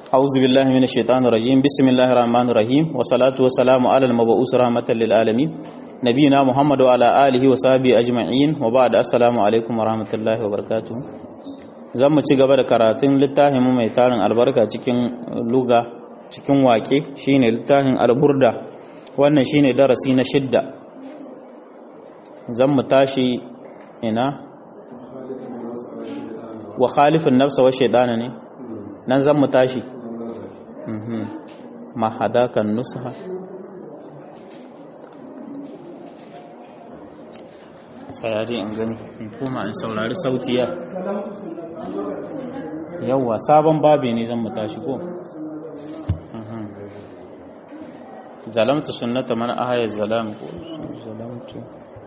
أعوذ بالله من الشيطان الرجيم بسم الله الرحمن الرحيم والصلاة والسلام على المبعوث رحمة للعالمين نبينا محمد وعلى آله وصحبه أجمعين وبعد السلام عليكم ورحمة الله وبركاته zan mu ci gaba da karatun littafin mu mai tarin albarka cikin luga cikin wake shine littafin alburda wannan shine darasi na shidda zan mu tashi ina wa khalifin nafsa wa shaidana ne nan zan mu tashi ma hadakan nusha tsaya dai in gani in koma in saurari sautiya yawwa sabon babi ne zan mu tashi ko zalamtu sunnata man ahaya zalam ko zalamtu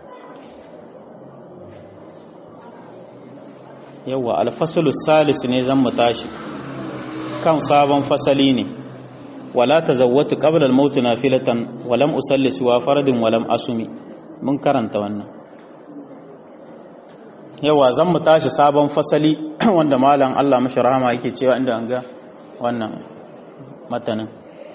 yawwa alfasalu salis ne zan mu tashi kan sabon fasali ne wala tazawwatu qabla al-maut nafilatan wa lam usalli siwa faradin wa lam asumi mun karanta wannan yawa zan mu tashi sabon fasali wanda malam Allah mashi rahama yake cewa inda an ga wannan matanin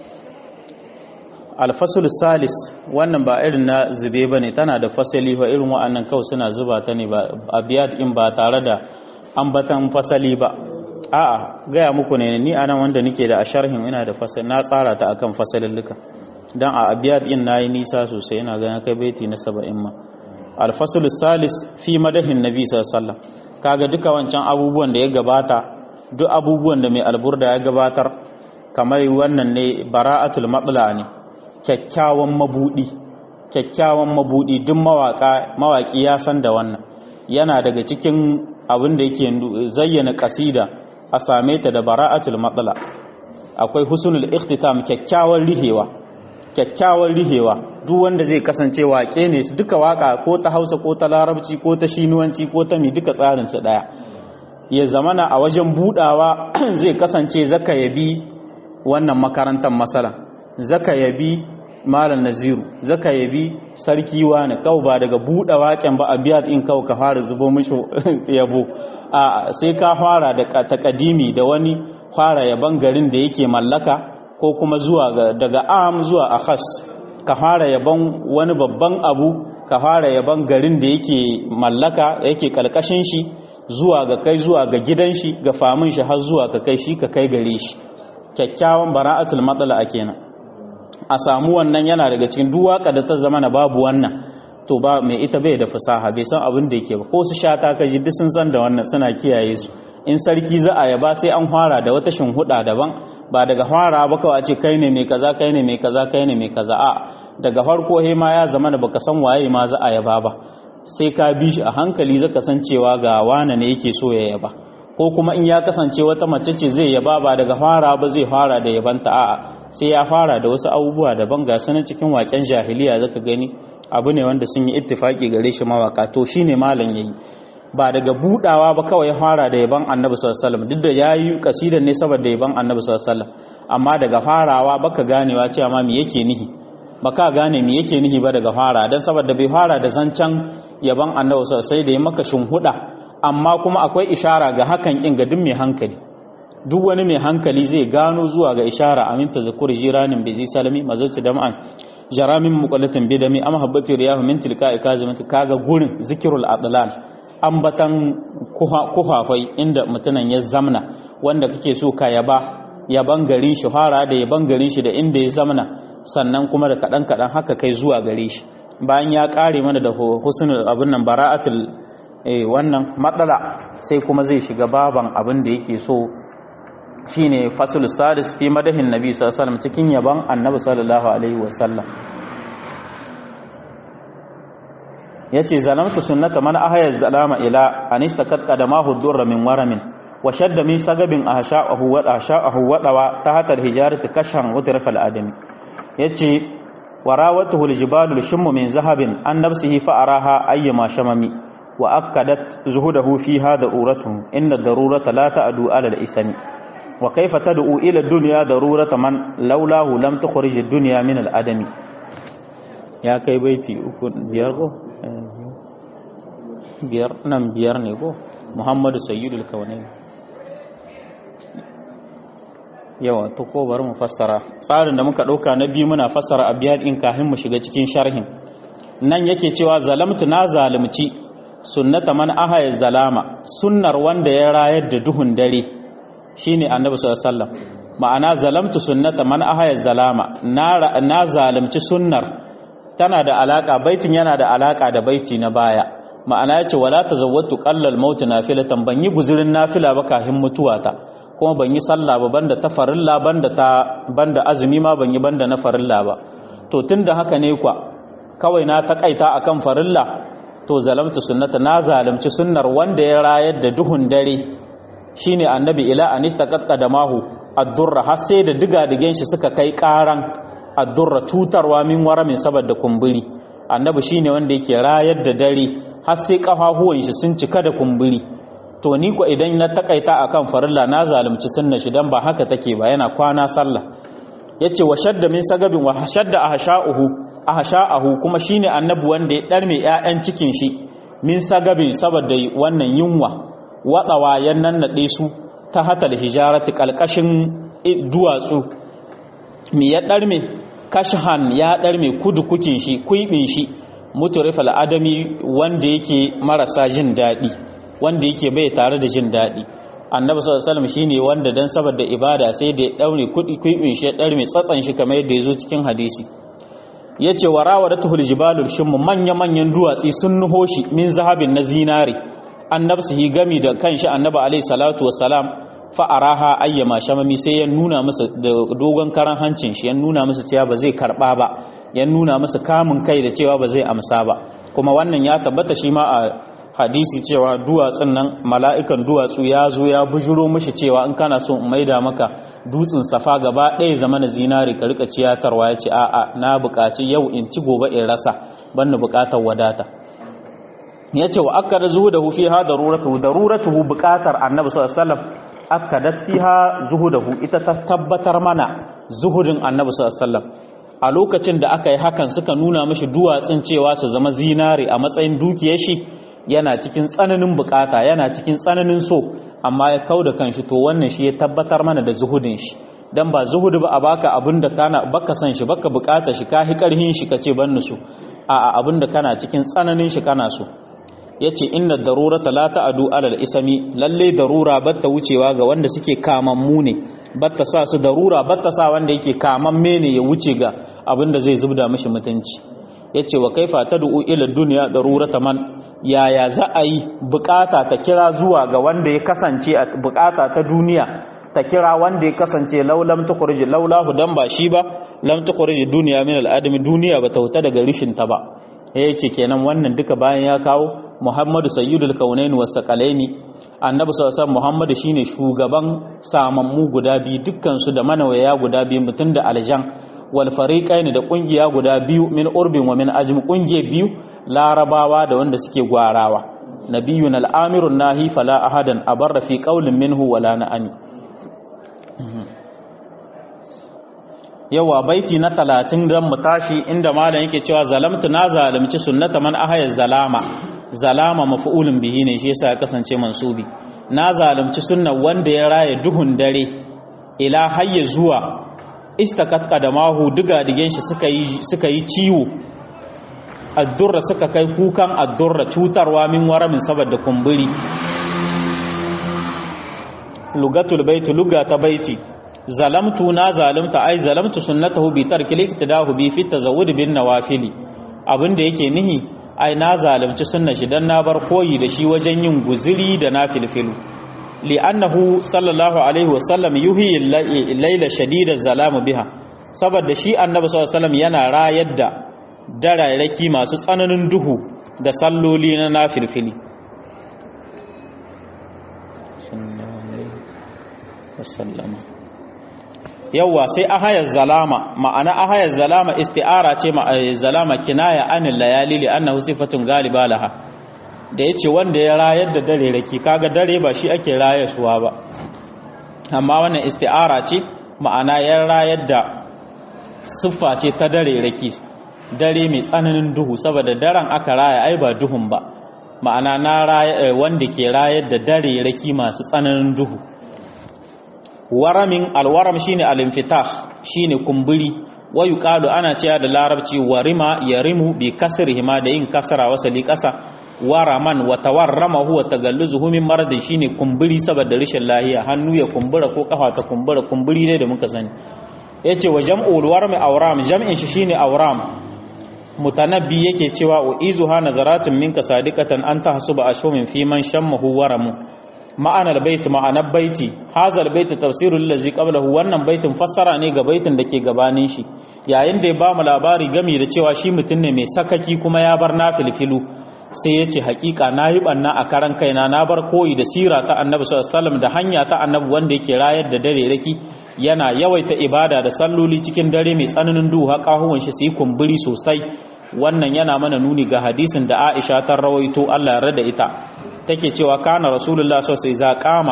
alfasul salis wannan ba irin na zube bane tana da fasali ba irin wa'annan kawai suna zuba ta ne ba abiyat in ba tare da ambatan fasali ba a'a gaya muku ne ni anan wanda nike da a sharhin ina da fasal na tsara ta akan fasalilluka dan a abiyat din nayi nisa sosai ina ganin kai baiti na 70 ma al-fasl salis fi madahin nabi sallallahu alaihi wasallam kaga duka wancan abubuwan da ya gabata duk abubuwan da mai alburda ya gabatar kamar wannan ne bara'atul matla ne kyakkyawan mabudi kyakkyawan mabudi duk mawaka mawaki ya san da wannan yana daga cikin abin da yake zayyana kasida a same ta da bara'atul matsala akwai husnul ikhtitam kyakkyawan rihewa kyakkyawan rihewa duk wanda zai kasance waƙe ne duka waka ko ta Hausa ko ta Larabci ko ta Shinuwanci ko ta mi duka tsarin su daya ya zamana a wajen budawa zai kasance zaka yabi wannan makarantar masala zaka yabi malam naziru zaka yabi sarki wani kau ba daga buɗe waken ba a biya in kau ka fara zubo mishi yabo a sai ka fara da takadimi da wani fara yaban garin da yake mallaka ko kuma zuwa daga am zuwa akhas ka fara yaban wani babban abu ka fara yaban garin da yake mallaka yake kalkashin shi zuwa ga kai zuwa ga gidan shi ga famin shi har zuwa ka kai shi ka kai gare shi kyakkyawan bara'atul matsala a kenan a samu wannan yana daga cikin duwaka da ta zama na babu wannan to ba mai ita bai da fasaha bai san abin da yake ba ko su shata ka ji duk sun san da wannan suna kiyaye su in sarki za a yaba sai an fara da wata shinhuda daban ba daga fara ba kawai a ce kai ne mai kaza kai ne mai kaza kai ne mai kaza a daga farko he ma ya zama da baka san waye ma za a yaba ba sai ka bi shi a hankali zaka san cewa ga wane ne yake so ya yaba ko kuma in ya kasance wata mace ce zai yaba ba daga fara ba zai fara da yabanta a'a sai ya fara da wasu abubuwa daban ga sanan cikin waken jahiliya zaka gani abu ne wanda sun yi ittifaki gare shi mawaka to shine malam yayi ba daga budawa ba kawai fara da yaban annabi sallallahu alaihi wasallam duk da yayi kasidan ne saboda yaban annabi sallallahu alaihi wasallam amma daga farawa baka ganewa cewa ma me yake nihi baka gane me yake nihi ba daga fara dan saboda bai fara da zancan yaban annabi sallallahu alaihi wasallam sai da ya maka shinhuda amma kuma akwai ishara ga hakan kin ga duk mai hankali duk wani mai hankali zai gano zuwa ga ishara amin tazakkur jiranin bi zai salami mazauci da ma'an jaramin muqallatin bidami am habbati riyahu min tilka'i kazimati kaga gurin zikrul adlal ambatan kuhafai inda mutunan ya zamna wanda kake so ka yaba yaban garin shi fara da yaban garin shi da inda ya zamna sannan kuma da kadan kadan haka kai zuwa gare shi bayan ya kare mana da husnul abun nan bara'atul eh wannan matsala sai kuma zai shiga baban abin da yake so shine fasul sadis fi madahin nabi sallallahu alaihi wasallam cikin yaban annabi sallallahu alaihi wasallam yace zalamtu sunnata man ahaya zalama ila anista kad qadamahu durra min waramin wa shadda min sagabin ahsha'ahu wa ahsha'ahu wa dawa tahta alhijarati kashan wa tarfa aladami yace warawatuhu aljibalu lishmu min zahabin an nafsihi fa araha ayyama shamami wa akkadat zuhudahu fiha daruratuhu inna darurata la ta'du ala al-isami wa kaifa tad'u ila ad-dunya darurata man laulahu lam tukhrij ad-dunya min al-adami ya kai baiti uku biyar ko biyar nan biyar ne ko muhammadu sayyidul kaunain yawa to ko bari mu fassara tsarin da muka ɗauka na biyu muna fassara abiyat in kafin mu shiga cikin sharhin nan yake cewa zalamtu na zalimci sunnata man ahaya zalama sunnar wanda ya rayar da duhun dare shine annabi sallallahu alaihi wasallam ma'ana zalamtu sunnata man ahaya zalama na na zalimci sunnar tana da alaka baitin yana da alaka da baiti na baya ma'ana yace wala tazawwatu qallal maut nafilatan ban yi guzurin nafila ba kafin mutuwata kuma ban yi sallah ba banda ta farilla banda ta banda azumi ma ban yi banda na farilla ba to tunda haka ne kwa kawai na takaita akan farilla to zalamtu sunnata na zalimci sunnar wanda ya rayar da duhun dare shine annabi ila anista qaddamahu ad-durra har sai da diga digen shi suka kai karan ad-durra tutarwa min waramin saboda kumburi annabi shine wanda yake rayar da dare har sai kafafuwan shi sun cika da kumburi to ni ko idan na takaita akan farilla na zalunci sunna shi dan ba haka take ba yana kwana sallah yace wa shadda min sagabin wa shadda ahsha'uhu ahsha'ahu kuma shine annabi wanda ya darme ƴaƴan cikin shi min sagabin saboda wannan yunwa watsawa yan nannade su ta hatal hijarati kalkashin duwatsu mi ya darme kashhan ya darme kudu kukin shi kuibin shi muturifal adami wanda yake marasa jin daɗi wanda yake bai tare da jin daɗi annabi sallallahu alaihi wasallam shine wanda dan saboda ibada sai da ya daure kudi kuibin shi ya darme tsatsan shi kamar yadda yazo cikin hadisi yace warawadatuhul jibalul shim manya manyan duwatsi sun nuho shi min zahabin na zinari annabsihi gami da kanshi annabi alaihi salatu wassalam fa araha ayyama shamami sai ya nuna musu da dogon karan hancin shi ya nuna musu cewa ba zai karba ba ya nuna musu kamun kai da cewa ba zai amsa ba kuma wannan ya tabbata shi ma a hadisi cewa duwatsun nan mala'ikan duwatsu ya zo ya bujuro mishi cewa in kana so in maida maka dutsen safa gaba ɗaya zama na zinari ka rika ciyatarwa ya ce a'a na buƙaci yau in ci gobe in rasa ban na buƙatar wadata ya ce wa aka da zuhu da hufi ha daruratu daruratu buƙatar annabi sallallahu alaihi wasallam aka dat fiha zuhudahu ita ta tabbatar mana zuhudin annabi sallallahu alaihi wasallam a lokacin da aka yi hakan suka nuna mashi duwatsun cewa su zama zinari a matsayin dukiyar shi yana cikin tsananin bukata yana cikin tsananin so amma ya kau da kanshi to wannan shi ya tabbatar mana da zuhudin shi dan ba zuhudu ba a baka abin da kana baka san shi baka bukata shi ka hi karhin shi kace ban su a a abin da kana cikin tsananin shi kana so yace inna darurata la ta'adu alal isami lalle darura batta wucewa ga wanda suke kamammu ne batta sa su darura batta sa wanda yake kamamme ne ya wuce ga abin da zai zubda mishi mutunci yace wa kaifa tad'u ila dunya darurata man yaya za a yi bukata ta kira zuwa ga wanda ya kasance a bukata ta duniya ta kira wanda ya kasance laulam tukhrij laulahu dan ba shi ba lam tukhrij duniya min al'adami duniya ba ta wuta daga rishin ta ba yace kenan wannan duka bayan ya kawo Muhammadu sayyidul kaunain was saqalaini annabi sallallahu alaihi Muhammadu shine shugaban samammu guda biyu dukkan su da manawaya guda biyu mutun da aljan wal fariqaini da kungiya guda biyu min urbin wa min ajm kungiye biyu larabawa da wanda suke gwarawa nabiyun al'amirun nahi fala ahadan abarra fi qaulin minhu wala na'ani yawa baiti na talatin don mu tashi inda malam yake cewa zalamtu na zalimci sunnata man ahaya zalama zalama maf'ulun bihi ne shi yasa ya kasance mansubi na zalimci sunna wanda ya raya duhun dare ila hayya zuwa istakat qadamahu diga digen shi suka yi suka yi ciwo addurra suka kai kukan addurra cutarwa min waramin saboda kumburi lugatul baiti lugata baiti zalamtu na zalimta ai zalamtu sunnatahu bi tarki liktidahu bi fi tazawwud bin nawafili abinda yake nihi ai na zalimci sunna shi dan na bar koyi da shi wajen yin guziri da nafilfilu li'annahu sallallahu alaihi wasallam yuhi layla shadida zalamu biha saboda shi annabi sallallahu alaihi wasallam yana rayar da dararraki masu tsananin duhu da salloli na nafilfili yawwa sai ahayar zalama ma'ana ahayar zalama isti'ara ce zalama kinaya anil layali li annahu sifatun galiba laha da yace wanda ya rayar da dare raki kaga dare ba shi ake rayarwa ba amma wannan isti'ara ce ma'ana ya rayar da siffa ce ta dare raki dare mai tsananin duhu saboda daren aka raya ai ba duhun ba ma'ana na raya wanda ke rayar da dare raki masu tsananin duhu waramin alwaram shine al-infitah shine kumburi wa yuqalu ana cewa da larabci warima yarimu bi kasrihi ma da yin kasra wasali kasa waraman wa tawarrama huwa tagalluzuhu min maradin shine kumburi saboda rashin lahiya hannu ya kumbura ko kafa ta kumbura kumburi ne da muka sani yace wa jam'ul warmi awram jam'in shi shine awram mutanabbi yake cewa wa izuha nazaratun minka sadiqatan an tahsuba ashumin fi man shammahu waramu ma'ana albayt ma'ana baiti hadha albayt tafsirul ladzi qablahu wannan baitin fassara ne ga baitin da ke gabanin shi yayin da ya ba mu labari gami da cewa shi mutum ne mai sakaki kuma ya bar nafilfilu sai ya ce hakika na yi banna a karan kaina na bar koyi da sira ta annabi sallallahu da hanya ta annabi wanda yake rayar da dare raki yana yawaita ibada da salloli cikin dare mai tsananin duhu haƙahuwan shi su yi kumburi sosai wannan yana mana nuni ga hadisin da Aisha ta rawaito Allah ya rada ita take cewa kana rasulullah sallallahu alaihi wasallam qama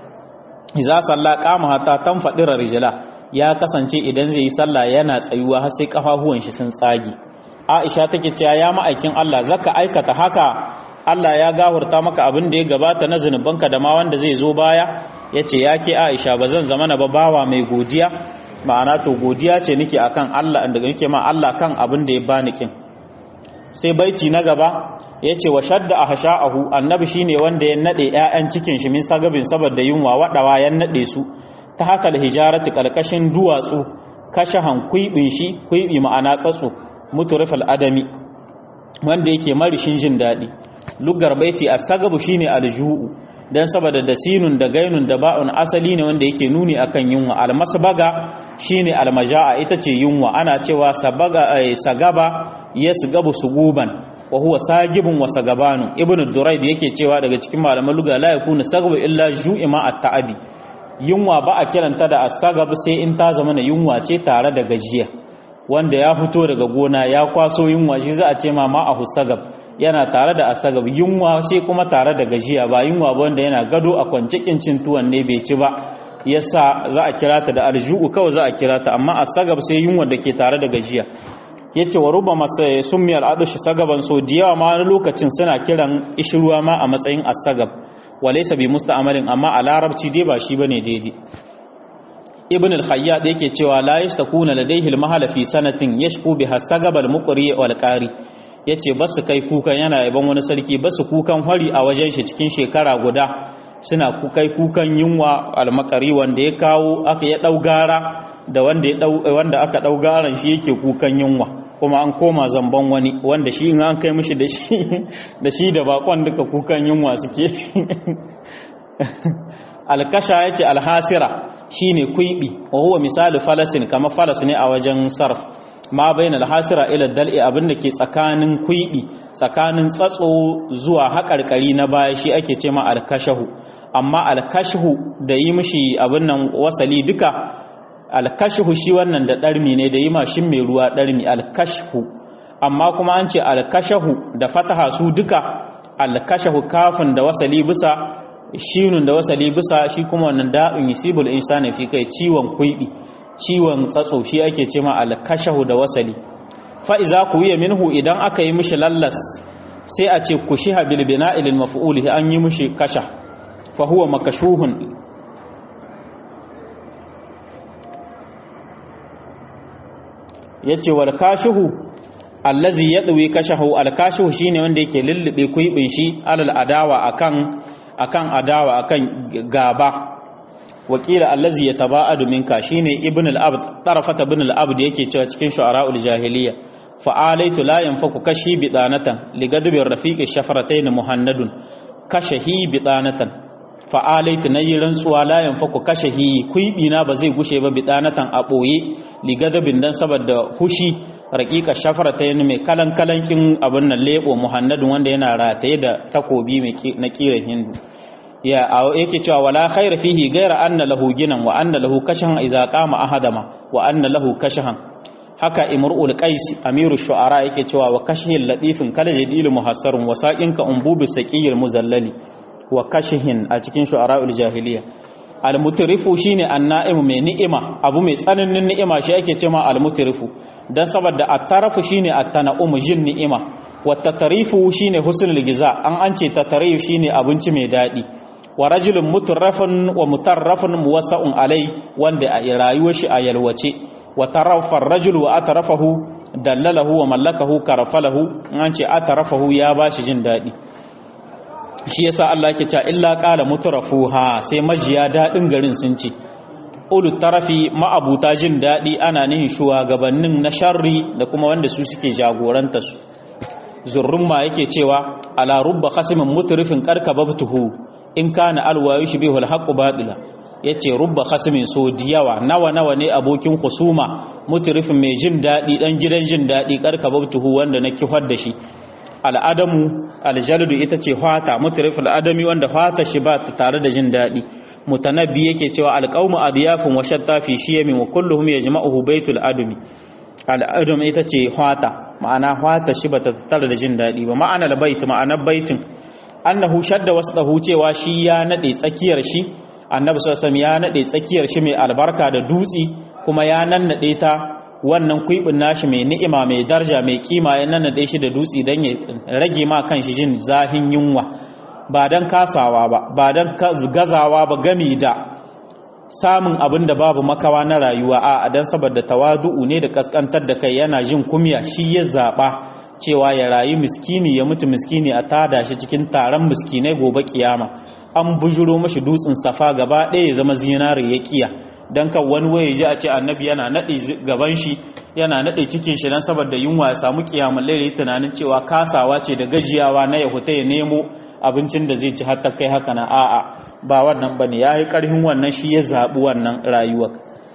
idza salla qama hatta tanfadira rijla ya kasance idan zai yi sallah yana tsayuwa har sai kafafuwan shi sun tsage Aisha take cewa ya ma'aikin Allah zaka aikata haka Allah ya gahurta maka abin da ya gabata na zunubanka da ma wanda zai zo baya yace ya ke Aisha ba zan zama na ba bawa mai godiya ma'ana to godiya ce nake akan Allah da nake ma Allah kan abin da ya bani kin sai baiti na gaba yace wa shadda ahsha'ahu annabi shine wanda ya nade ƴaƴan cikin shi min sagabin saboda yunwa wadawa ya nade su ta haka da hijarati kalkashin duwatsu kashahan kuibin shi kuibi ma'ana tsatso muturifal adami wanda yake marishin jin daɗi lugar baiti a sagabu shine aljuhu dan saboda da sinun da gainun da ba'un asali ne wanda yake nuni akan yunwa almasbaga shine almaja'a ita ce yunwa ana cewa sabaga sagaba yasgabu suguban wa huwa sagibun wa sagabanu ibnu duraid yake cewa daga cikin malaman lugha la yakunu sagabu illa ju'ima at-ta'abi yunwa ba a kiranta da asagab sai in ta zama na yunwa ce tare da gajiya wanda ya fito daga gona ya kwaso yunwa shi za a ce ma a husagab yana tare da asagab yunwa ce kuma tare da gajiya ba yunwa ba wanda yana gado a kwance kincin tuwon ne bai ci ba yasa za a kira ta da alju'u kawai za a kira ta amma asagab sai yunwa da ke tare da gajiya yace wa ruba masa summi al'adashi sagaban so diyawa ma wani lokacin suna kiran ishruwa ma a matsayin asagab walaysa bi musta'malin amma a larabci dai ba shi bane daidai ibn al-khayyat yake cewa la yastakuna ladayhi al-mahala fi sanatin yashku biha sagab al-muqri wal qari yace basu kai kukan yana yaban wani sarki basu kukan hari a wajen shi cikin shekara guda suna kukai kukan yunwa al-maqari wanda ya kawo aka ya dau gara da wanda ya dau wanda aka dau garan shi yake kukan yunwa kuma an koma zamban wani wanda shi in an kai mishi da shi da shi da bakon duka kukan yunwa suke alkasha yace alhasira shine kuibi wa huwa misali falasin kama falas ne a wajen sarf ma bayan alhasira ila dal'i abinda ke tsakanin kuibi tsakanin tsatso zuwa haƙarƙari na baya shi ake ce ma alkashahu amma alkashahu da yi mishi abin nan wasali duka alkashahu shi wannan da ɗarmi ne da yi mashin mai ruwa ɗarmi alkashahu amma kuma an ce alkashahu da fataha su duka alkashahu kafin da wasali bisa shinun da wasali bisa shi kuma wannan da'in yusibul insani fi kai ciwon kuibi ciwon tsatso shi ake ce ma al-kashahu da wasali fa iza kuwiya minhu idan aka yi mishi lallas sai a ce kushiha bil bina'i lil maf'ul an yi mishi kasha fa huwa makashuhun yace wal kashihu allazi yadwi kashahu al kashihu shine wanda yake lullube kuibin shi alal adawa akan akan adawa akan gaba wakila allazi yataba'adu minka shine ibn al-abd tarafat ibn al-abd yake cewa cikin shu'ara'ul jahiliya fa'alaitu la yanfaku kashi bidanatan ligadbi rafiqi shafaratayn muhannadun kashahi bidanatan fa'alaitu nayi rantsuwa la yanfaku kashahi kuibi na ba zai gushe ba bidanatan a boye ligadbin dan saboda hushi raqiqa shafaratayn mai kalan kalankin abin nan lebo muhannadun wanda yana rataye da takobi mai na kiran hindu ya yake cewa wala khaira fihi ghayra anna lahu ginan wa anna lahu kashan idza qama ahadama wa anna lahu kashan haka imrul qais amiru shu'ara yake cewa wa kashhil latifin kala jadil muhassarun wa saqinka umbubi saqiyil muzallali wa kashhin a cikin shu'ara'ul jahiliya al-mutrifu shine an-na'im mai ni'ima abu mai tsananin ni'ima shi ake cewa al-mutrifu dan saboda at-tarafu shine at-tana'um jin ni'ima wa tatarifu shine husnul giza an an ce tatarif shine abinci mai dadi wa rajulun mutarrafun wa mutarrafun muwassa'un alai wanda a rayuwar shi a yalwace wa tarafa rajulu wa atarafahu dallalahu wa mallakahu karafalahu an ce atarafahu ya bashi jin daɗi shi yasa Allah yake cewa illa qala mutrafuha sai majiya daɗin garin sun ce ulu tarafi ma'abuta jin daɗi ana nihin shugabannin na sharri da kuma wanda su suke jagoranta su zurrumma yake cewa ala rubba khasimin mutrifin karkabatuhu in kana alwayu shibihu alhaqu batila yace rubba khasimin so diyawa nawa nawa ne abokin husuma mutrifin mai jin daɗi dan gidan jin daɗi karkabatuhu wanda na kifar da shi al'adamu aljaldu ita ce fata mutrif al'adami wanda fata shi ba tare da jin daɗi mutanabbi yake cewa alqaumu adyafun wa shatta fi shiyamin wa kulluhum yajma'uhu baitul adami al'adam ita ce fata ma'ana fata shi bata tattara da jin dadi ba ma'ana albait ma'ana baitin annahu shadda wasdahu cewa shi ya nade tsakiyar shi annabi sallallahu alaihi ya nade tsakiyar shi mai albarka da dutsi kuma ya nannade ta wannan kuibin nashi mai ni'ima mai darja mai kima ya nannade shi da dutsi dan ya rage ma kan shi jin zahin yunwa ba don kasawa ba ba don gazawa ba gami da samun abin da babu makawa na rayuwa a don saboda tawadu'u ne da kaskantar da kai yana jin kumya shi ya zaɓa cewa ya rayu miskini ya mutu miskini a tada shi cikin taron miskinai gobe kiyama an bujuro mashi dutsen safa gaba ɗaya ya zama zinari ya kiya don kan wani waye ji a ce annabi yana naɗe gaban shi yana naɗe cikin shi don saboda yunwa ya samu kiyamun laili tunanin cewa kasawa ce da gajiyawa na ya huta ya nemo abincin da zai ci hatta kai haka na a'a ba wannan bane yayi karhin wannan shi ya zabi wannan rayuwa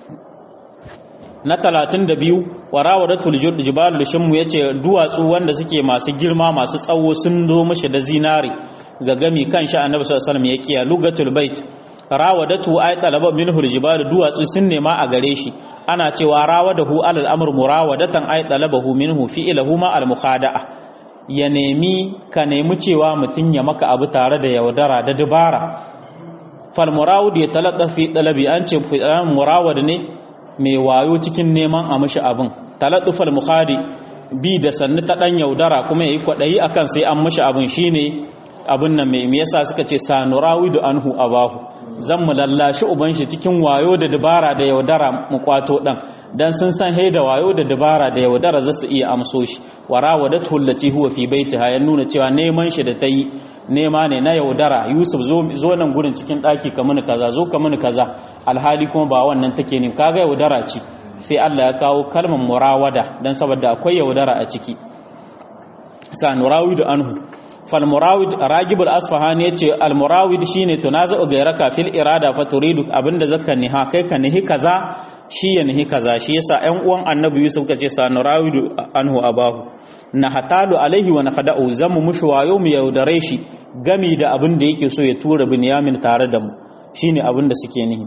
na 32 warawadatul jibalul shimmu yace duwatsu wanda suke masu girma masu tsawo sun zo mishi da zinari ga gami kan shi annabi sallallahu alaihi wasallam ya kiya lugatul bait rawadatu ay talaba minhu aljibal duwatsu sun nema a gare shi ana cewa rawadahu alal amr murawadatan ay talabahu minhu fi'luhu ma al mukhada'a ya nemi ka nemi cewa mutum ya maka abu tare da yaudara da dubara fal murawud ya talaqqa fi talabi an ce murawad ne mai wayo cikin neman a mishi abin taladdufal mukhadi bi da sannu ta dan yaudara kuma yayi kwadayi akan sai an mishi abin shine abin nan mai me yasa suka ce sanurawidu anhu abahu zan mu lallashi uban shi cikin wayo da dabara da yaudara mu kwato dan dan sun san he da wayo da dabara da yaudara za su iya amso shi warawadatu allati huwa fi baitiha ya nuna cewa neman shi da ta yi nema ne na yaudara yusuf zo zo nan gurin cikin daki ka mini kaza zo ka mini kaza alhali kuma ba wannan take ne kaga yaudara ce sai Allah ya kawo kalmar murawada dan saboda akwai yaudara a ciki sa nurawidu anhu falmurawid ragibul asfahani yace almurawid shine tunazu gairaka fil irada fa turidu abinda zaka niha kai ka nihi kaza shi ya nihi kaza shi yasa ƴan uwan annabi yusuf kace sa nurawidu anhu abahu na hatalu alaihi wa nakhda'u zamu mushi wayo mu yaudare shi gami da abin da yake so ya tura binyamin tare da mu shine abin da suke nihi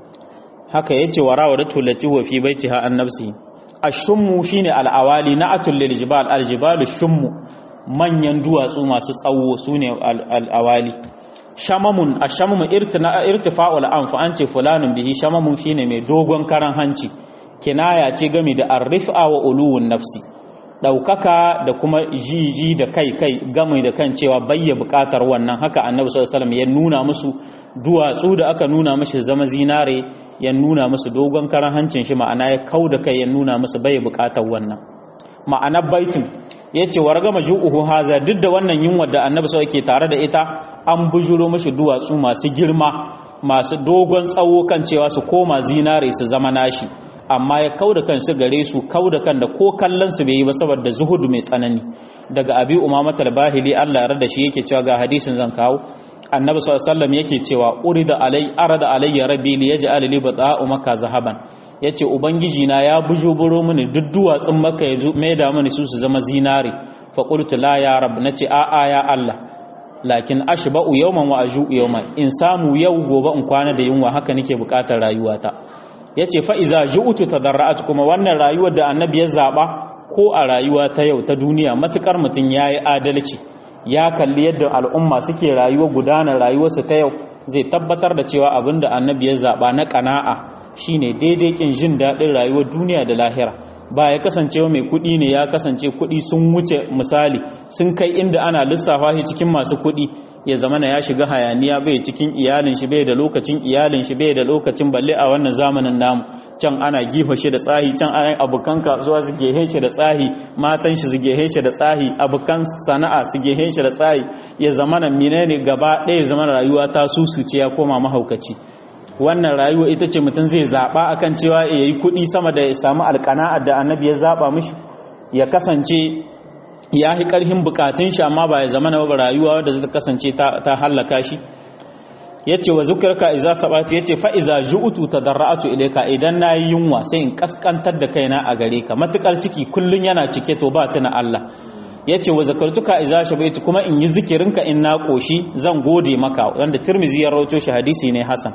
haka yace warawadatu lati wa fi baitiha an nafsi ashummu shine al'awali na'atul lil jibal al jibalu shummu manyan duwatsu masu tsawo su ne al'awali shamamun a shamamun irtifa'ul anfa an ce fulanin bihi shamamun shine mai dogon karan hanci kinaya ce gami da arrifa wa uluwun nafsi ɗaukaka da kuma jiji da kai kai gami da kan cewa bayya buƙatar wannan haka annabi sallallahu ya nuna musu duwatsu da aka nuna mashi zama zinare ya nuna musu dogon karan hancin shi ma'ana ya kau da kai ya nuna musu bayya buƙatar wannan ma'anar baitin ya ce warga maju'uhu haza duk da wannan yunwa da annabi sau ke tare da ita an bujuro mashi duwatsu masu girma masu dogon tsawo kan cewa su koma zinare su zama nashi amma ya kau da kansu gare su kau da kan da ko kallon su bai yi ba saboda zuhudu mai tsanani daga abi umama talbahili Allah ya rada shi yake cewa ga hadisin zan kawo annabi sallallahu alaihi wasallam yake cewa urida alai arada alayya rabbi li yaj'al li bata'u makka zahaban ya ce ubangiji na ya bujuburo mini duk duwatsun maka ya maida mini su su zama zinare faƙultu la ya rab na ce a'a ya Allah lakin ashba'u yawman wa aju yawman in samu yau gobe in kwana da yunwa haka nake buƙatar rayuwata yace fa iza ju'tu tadarra'at kuma wannan rayuwar da annabi ya zaba ko a rayuwa ta yau ta duniya matukar mutun yayi adalci ya kalli yadda al'umma suke rayuwa gudanar rayuwarsu ta yau zai tabbatar da cewa abinda annabi ya zaba na ƙana'a shine daidai kin jin daɗin rayuwar duniya da lahira ba ya kasance mai kuɗi ne ya kasance kuɗi sun wuce misali sun kai inda ana lissafa shi cikin masu kuɗi ya zama ya shiga hayaniya bai cikin iyalin shi bai da lokacin iyalin shi bai da lokacin balle a wannan zamanin namu can ana giho shi da tsahi can ana abokan kasuwa su gehe shi da tsahi matan shi su gehe shi da tsahi abokan sana'a su gehe shi da tsahi ya zama na menene gaba ɗaya ya zama rayuwa ta susuce ya koma mahaukaci wannan rayuwa ita ce mutum zai zaɓa akan cewa ya yi kuɗi sama da ya samu alƙana'ar da annabi ya zaɓa mishi ya kasance ya fi ƙarfin bukatun shi amma ba ya zama na ba rayuwa wadda zai kasance ta hallaka shi ya ce wa zukarka iza sabatu ya ce fa'iza ju'utu ta darra'atu ilaika idan na yi yunwa sai in kaskantar da kaina a gare ka matuƙar ciki kullum yana cike to ba tuna Allah ya ce wa zakartuka iza shabaitu kuma in yi zikirinka in na ƙoshi zan gode maka wanda turmizi ya rawato shi hadisi ne hasan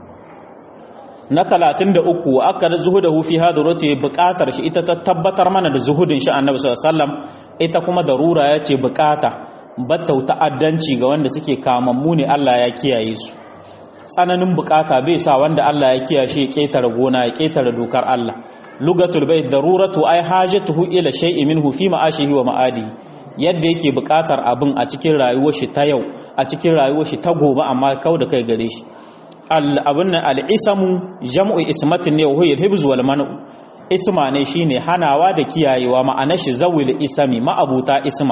na talatin da uku wa aka zuhudahu fi hadarati buƙatar shi ita ta tabbatar mana da zuhudin shi annabi sallallahu alaihi wasallam ita kuma darura ya ce bukata battau ta'addanci ga wanda suke kamammu ne Allah ya kiyaye su tsananin bukata bai sa wanda Allah ya kiyaye ya ketare gona ya ketare dokar Allah lugatul bait daruratu ai hajatuhu ila shay'in minhu fi ma'ashihi wa ma'adi yadda yake bukatar abin a cikin rayuwar shi ta yau a cikin rayuwar shi ta gobe amma kau da kai gare shi al abun nan al isamu jam'u ismatin ne wa huwa al wal man'u isma ne shine hanawa da kiyayewa ma'ana shi zawil isami ma'abuta isma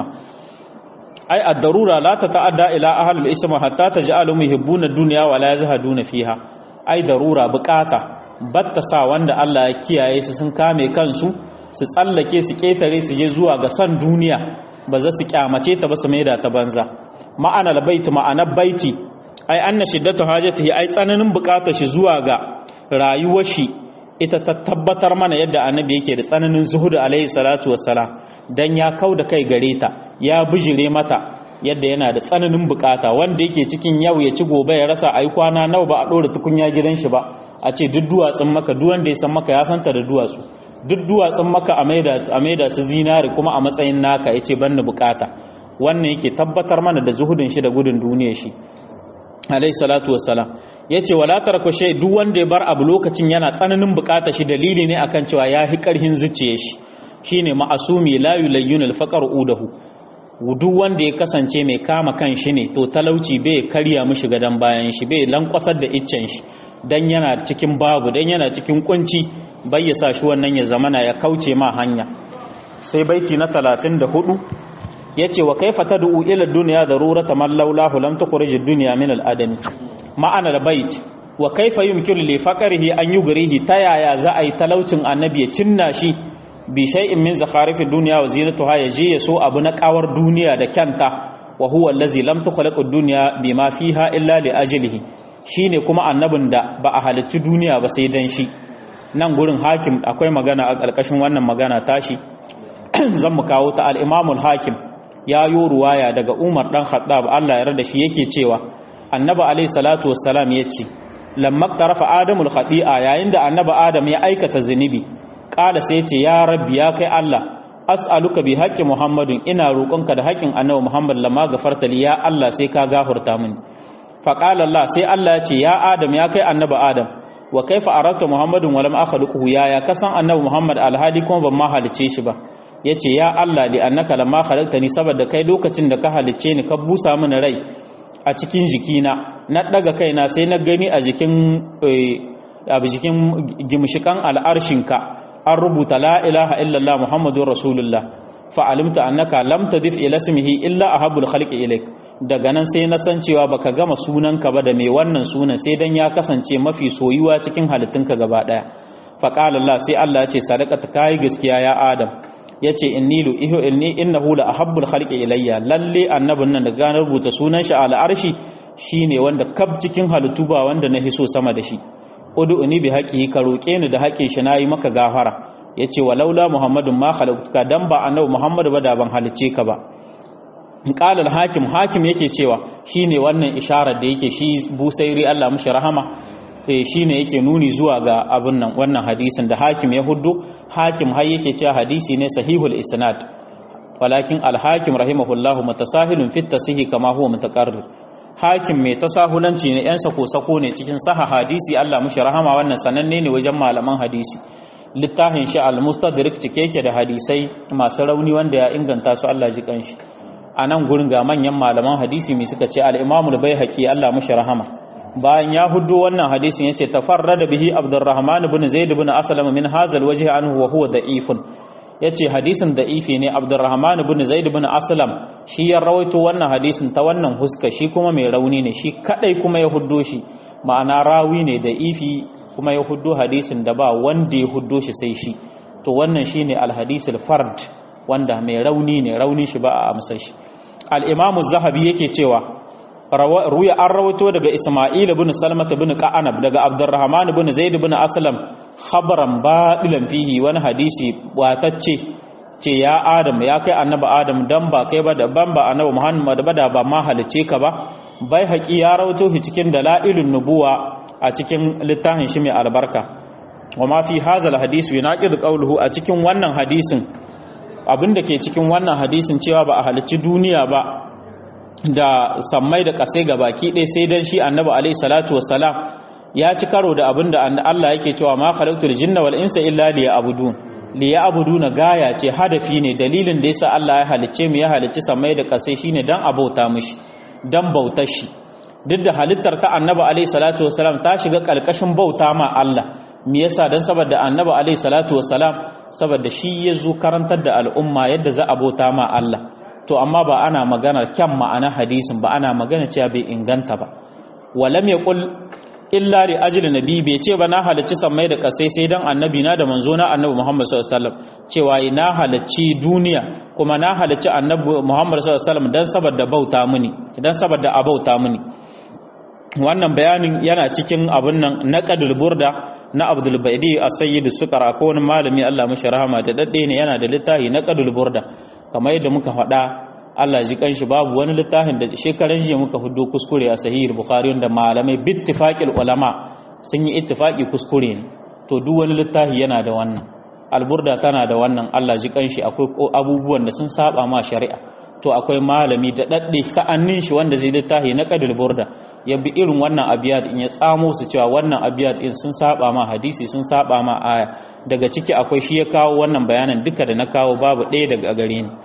ai ad-darura la tata'adda ila ahli al-isma hatta taj'alu yuhibbuna ad-dunya wa la yazhaduna fiha ai darura bukata batta sa wanda Allah ya kiyaye su sun kame kansu su tsallake su ketare su je zuwa ga san duniya ba za su kyamace ta ba su maida ta banza ma'ana al-bait ma'ana baiti ai anna shiddatu hajatihi ai tsananin bukatar shi zuwa ga rayuwar shi ita ta tabbatar mana yadda annabi yake da tsananin zuhudu alaihi salatu wassalam dan ya kau da kai gare ta ya bijire mata yadda yana da tsananin bukata wanda yake cikin yau ya ci gobe ya rasa ai kwana nawa ba a dora tukunya gidan shi ba a ce duk duwatsun maka duk wanda ya san maka ya santa da duwatsu duk duwatsun maka a maida a maida su zinari kuma a matsayin naka yace banni bukata wannan yake tabbatar mana da zuhudin shi da gudun duniyar shi alaihi salatu wassalam ya ce wala tarku shay duk wanda ya bar abu lokacin yana tsananin bukata shi dalili ne akan cewa ya fi karhin zuciye shi shine ma'asumi la yulayyun al-faqr udahu duk wanda ya kasance mai kama kan shi ne to talauci bai karya mishi gadan bayan shi bai lankwasar da iccen shi dan yana cikin babu dan yana cikin kunci bai ya sa shi wannan ya zamana ya kauce ma hanya sai baiti na 34 yace wa kaifa tad'u ila dunya darurata man laulahu lam tukhrij ad-dunya min al-adami ma'ana al-bait wa kaifa yumkinu li faqrihi an yugrihi ta yaya za a yi talaucin annabi ya cinna shi bi shay'in min zakharif ad-dunya wa zinatuha yaji yaso abu na kawar duniya da kyanta wa huwa allazi lam tukhlaq ad-dunya bima fiha illa li ajlihi shine kuma annabin da ba a halitta duniya ba sai dan shi nan gurin hakim akwai magana a ƙarƙashin wannan magana tashi zan mu kawo ta al-imam al-hakim ya yo ruwaya daga Umar dan Khattab Allah ya rada shi yake cewa Annabi alayhi salatu wassalam yace lamma tarafa Adamul khati'a yayin da Annabi Adam ya aikata zinubi kala sai yace ya rabbi ya kai Allah as'aluka bi haqqi Muhammadin ina roƙonka da haƙƙin Annabi Muhammad lamma gafarta li ya Allah sai ka gafarta mini fa qala Allah sai Allah yace ya Adam ya kai Annabi Adam wa kaifa arata Muhammadin wa lam akhluquhu ya ya kasan Annabi Muhammad alhali kuma ban ma halice shi ba ya ce ya Allah li annaka lamma khalaqtani saboda kai lokacin da ka halicce ni ka busa mini rai a cikin jikina na daga kaina sai na gani a jikin a jikin gimshikan al'arshinka an rubuta la ilaha illallah muhammadur rasulullah fa alimta annaka lam tadif ila ismihi illa ahabul khalqi ilaik daga nan sai na san cewa baka gama sunanka ba da mai wannan sunan sai dan ya kasance mafi soyuwa cikin halittunka gaba daya fa qala Allah sai Allah ya ce sadaqata kai gaskiya ya adam ya ce inni lu ihu inni innahu la ahabbul khalqi ilayya lalle annabin nan da gane rubuta sunan shi ala arshi shine wanda kab cikin halittu ba wanda na hiso sama da shi ud'uni bi haqqihi ka roke ni da haƙin shi nayi maka gafara yace walaula muhammadun ma khalaqtuka dan ba annabi muhammad ba da ban halice ka ba qala al hakim hakim yake cewa shine wannan isharar da yake shi busairi Allah mushi rahama shi ne yake nuni zuwa ga abin nan wannan hadisin da hakim ya hudu hakim har yake cewa hadisi ne sahihul isnad walakin al-hakim rahimahullahu mutasahilun fit tasihi kama huwa mutaqarrir hakim mai tasahulanci ne yan sako sako ne cikin saha hadisi Allah mushi rahama wannan sananne ne wajen malaman hadisi littafin shi al-mustadrik cike yake da hadisai masu rauni wanda ya inganta su Allah ji kanshi a nan gurin ga manyan malaman hadisi mai suka ce al-imamul baihaqi Allah mushi rahama bayan ya huddo wannan hadisin yace tafarrada bihi abdurrahman ibn zaid ibn aslam min hazal wajhi anhu wa huwa da'ifun yace hadisin da'ifi ne abdurrahman ibn zaid ibn aslam shi ya rawaito wannan hadisin ta wannan huska shi kuma mai rauni ne shi kadai kuma ya huddo shi ma'ana rawi ne da'ifi kuma ya huddo hadisin da ba wanda ya huddo shi sai shi to wannan shine al-hadisul fard wanda mai rauni ne rauni shi ba a amsa shi al-imamu zahabi yake cewa ruya an rawaito daga Isma'il ibn Salmat ibn Qa'anab daga Abdurrahman ibn Zaid ibn Aslam khabaran batilan fihi wani hadisi watacce ce ya Adam ya kai annabi Adam dan ba kai ba da ban ba annabi Muhammad ba da ba ma halice ka ba bai haƙi ya rawaito shi cikin dalailun nubuwa a cikin littafin shi mai albarka wa ma fi hazal hadisi yunaqid qawluhu a cikin wannan hadisin abinda ke cikin wannan hadisin cewa ba a halicci duniya ba da sammai da kasai ga baki ɗaya sai dan shi annabi alaihi salatu wassalam ya ci karo da abin da Allah yake cewa ma khalaqtul jinna wal insa illa liya'budun liya'buduna gaya ce hadafi ne dalilin da yasa Allah ya halicce mu ya halicci sammai da kasai shine dan abauta mishi dan bautar shi duk da halittar ta annabi alaihi salatu wassalam ta shiga kalkashin bauta ma Allah me yasa dan saboda annabi alaihi salatu wassalam saboda shi ya zo karantar da al'umma yadda za a bauta ma Allah to amma ba ana magana kyan ma'ana hadisin ba ana magana cewa bai inganta ba walam yaqul illa li ajli nabi bai ce ba na halacci sammai da kasai sai dan annabi na da manzo na annabi Muhammad sallallahu alaihi wasallam cewa na halacci duniya kuma na halacci annabi Muhammad sallallahu alaihi wasallam dan saboda bauta mini dan saboda abauta mini wannan bayanin yana cikin abun nan naqadul burda na Abdul Baidi as-Sayyid Sukara ko wani malami Allah mishi rahama da dadde ne yana da littafi naqadul burda kamar yadda muka faɗa Allah ji kanshi babu wani littafin da shekaran jiya muka hudo kuskure a sahihul bukhari wanda malamai bittifaqil ulama sun yi ittifaqi kuskure ne to duk wani littafi yana da wannan alburda tana da wannan Allah ji kanshi akwai abubuwan da sun saba ma shari'a to akwai malami da dadde sa'annin shi wanda zai littafi na qadul burda ya bi irin wannan abiyat in ya tsamo su cewa wannan abiyat in sun saba ma hadisi sun saba ma aya daga ciki akwai shi ya kawo wannan bayanan duka da na kawo babu ɗaya daga gare ni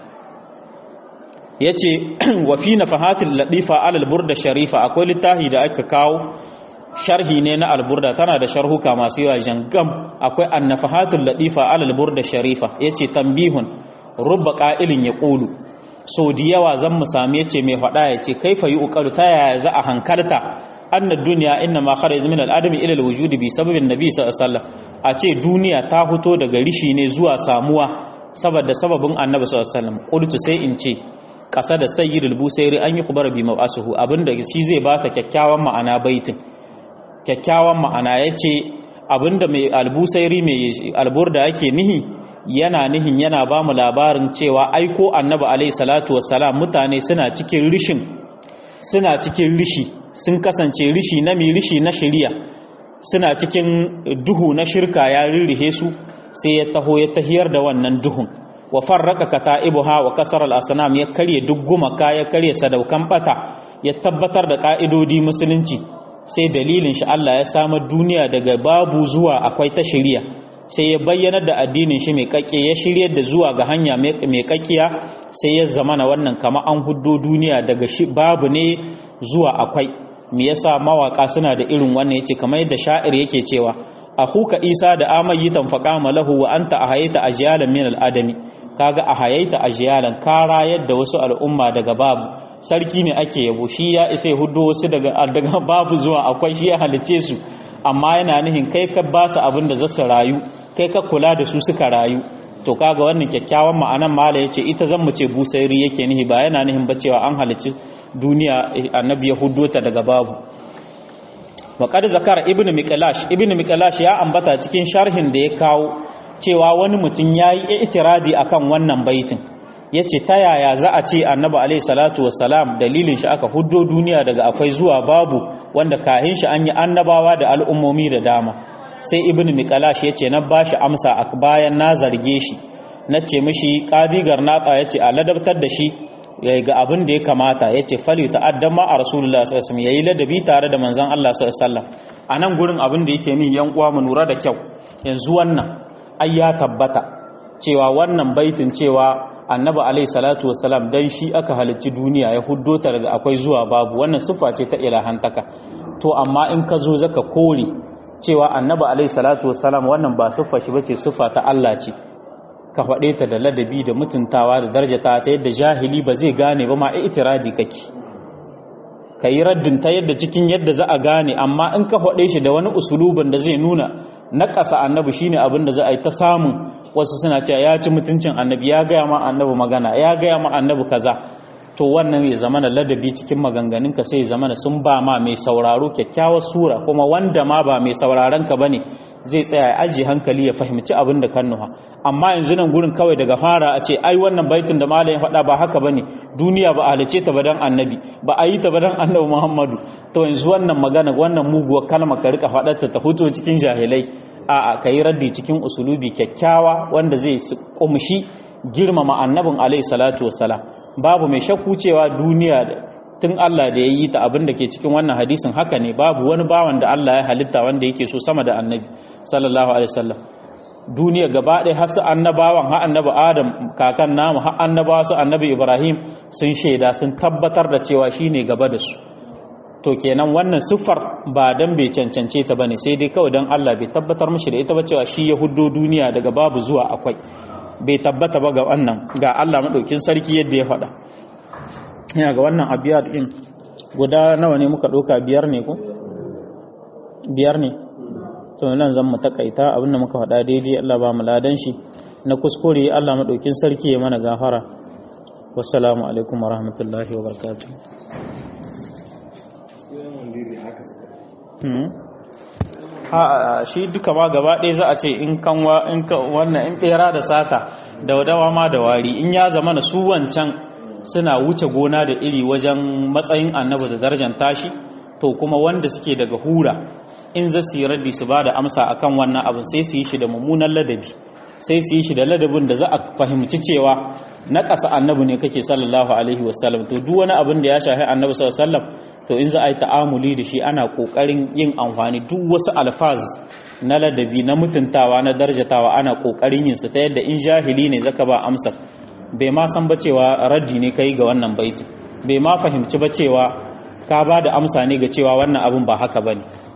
ya ce wa fi na fahatin latifa alal burda sharifa akwai littafi da aka kawo sharhi ne na alburda tana da sharhuka masu yawa jangam akwai annafahatul latifa alal burda sharifa ya ce tambihun rubba ƙa'ilin ya ƙulu so da yawa zan mu sami ya ce mai faɗa ya ce kaifa yi ƙoƙaru ta yaya za a hankalta anna duniya inna ma kharaj min al-adami ila al-wujudi bi sababin nabi sallallahu alaihi wasallam a ce duniya ta fito daga rishi ne zuwa samuwa saboda sababin annabi sallallahu alaihi wasallam qultu sai in ce kasa da sayyidul busairi an yi kubar bi mabasuhu abinda shi zai bata kyakkyawan ma'ana baitin kyakkyawan ma'ana yace abinda mai albusairi mai alburda yake nihi yana nihin yana ba mu labarin cewa aiko annabi alaihi salatu wassalam mutane suna cikin rishin suna cikin rishi sun kasance rishi na mi rishi na shari'a suna cikin duhu na shirka ya rirrihe su sai ya taho ya tahiyar da wannan duhun wa farraka kata'ibuha wa kasar al-asnam ya karye duk gumaka ya karye sadaukan bata ya tabbatar da ka'idodi musulunci sai dalilin shi Allah ya samar duniya daga babu zuwa akwai ta shari'a sai ya bayyana da addinin shi mai kakke ya shiryar da zuwa ga hanya mai kakkiya sai ya zamana wannan kama an huddo duniya daga babu ne zuwa akwai me yasa mawaka suna da irin wannan yace kamar yadda sha'ir yake cewa akhuka isa da amayitan faqama lahu wa anta ahayaita ajyalan min al-adami kaga ahayaita ajyalan kara yadda wasu al'umma daga babu sarki ne ake yabo shi ya isa huddo wasu daga daga babu zuwa akwai shi ya halice su amma yana nihin kai ka ba su abin da zasu rayu kai ka kula da su suka rayu to kaga wannan kyakkyawan ma'anan mala yace ita zan mu ce busairi yake nihi ba yana nihin ba cewa an halicci duniya annabi ya huddo ta daga babu wa qad zakara ibnu miqlash ibnu miqlash ya ambata cikin sharhin da ya kawo cewa wani mutum yayi itiradi akan wannan baitin yace ta yaya za a ce annabi alayhi salatu wassalam dalilin shi aka huddo duniya daga akwai zuwa babu wanda kahin shi an yi annabawa da al'ummomi da dama sai ibnu miqlash yace na bashi amsa a bayan na zarge shi nace mishi qadigar nata yace a ladabtar da shi ga abin da ya kamata yace fali ta'addan ma a rasulullah sallallahu alaihi wasallam yayi ladabi tare da manzon Allah sallallahu alaihi wasallam anan gurin abin da yake ni yan uwa mu lura da kyau yanzu wannan ai ya tabbata cewa wannan baitin cewa annabi alaihi salatu wassalam dan shi aka halicci duniya ya huddo ta daga akwai zuwa babu wannan siffa ce ta ilahantaka to amma in ka zo zaka kore cewa annabi alaihi salatu wassalam wannan ba siffa shi bace siffa ta Allah ce ka faɗe ta da ladabi da mutuntawa da darjata ta yadda jahili ba zai gane ba ma itiradi kake ka yi raddin ta yadda cikin yadda za a gane amma in ka faɗe shi da wani usulubin da zai nuna na ƙasa annabi shine abin da za a yi ta samun wasu suna cewa ya ci mutuncin annabi ya gaya ma annabi magana ya gaya ma annabi kaza to wannan ya zama ladabi cikin maganganun ka sai ya zama sun ba ma mai sauraro kyakkyawar sura kuma wanda ma ba mai sauraron ka bane zai tsaya ya ajiye hankali ya fahimci abin da kan nuha amma yanzu nan gurin kawai daga fara a ce ai wannan baitin da malam ya faɗa ba haka bane duniya ba a halice ta ba dan annabi ba a yi ta ba dan annabi Muhammadu to yanzu wannan magana wannan muguwar kalma ka rika faɗar ta ta fito cikin jahilai a'a kai raddi cikin usulubi kyakkyawa wanda zai kumshi girmama annabin alaihi salatu wassalam babu mai shakku cewa duniya tun Allah da ya yi ta abin da ke cikin wannan hadisin haka ne babu wani bawan da Allah ya halitta wanda yake so sama da annabi sallallahu alaihi wasallam duniya gaba ɗaya har su annabawan har annabi Adam kakan namu har annabawa su annabi Ibrahim sun shaida sun tabbatar da cewa shine gaba da su to kenan wannan siffar ba dan bai cancance ta bane sai dai kawai dan Allah bai tabbatar mishi da ita ba cewa shi ya huddo duniya daga babu zuwa akwai bai tabbata ba ga wannan ga Allah madaukin sarki yadda ya faɗa yana ga wannan abiyat din guda nawa ne muka ɗauka biyar ne ko biyar ne to nan zan mu takaita abinda muka faɗa daidai Allah ba mu ladan shi na kuskure Allah madaukin sarki ya mana gafara wassalamu alaikum warahmatullahi wabarakatuh a shi duka ma gaba ɗaya za a ce in kanwa in wannan in ɓera da sata da wadawa ma da wari in ya zama na su wancan suna wuce gona da iri wajen matsayin annabi da darajar tashi to kuma wanda suke daga hura in za su yi raddi su ba da amsa akan wannan abin sai su yi shi da mummunan ladabi sai su yi shi da ladabin da za a fahimci cewa na ƙasa annabi ne kake sallallahu alaihi wasallam to duk wani abin da ya shafi annabi sallallahu alaihi wasallam to in za a yi ta'amuli da shi ana ƙoƙarin yin amfani duk wasu alfaz na ladabi na mutuntawa na darjatawa ana ƙoƙarin yin su ta yadda in jahili ne zaka ba amsa bai ma san ba cewa raddi ne kai ga wannan baiti bai ma fahimci ba cewa ka ba da amsa ne ga cewa wannan abin ba haka bane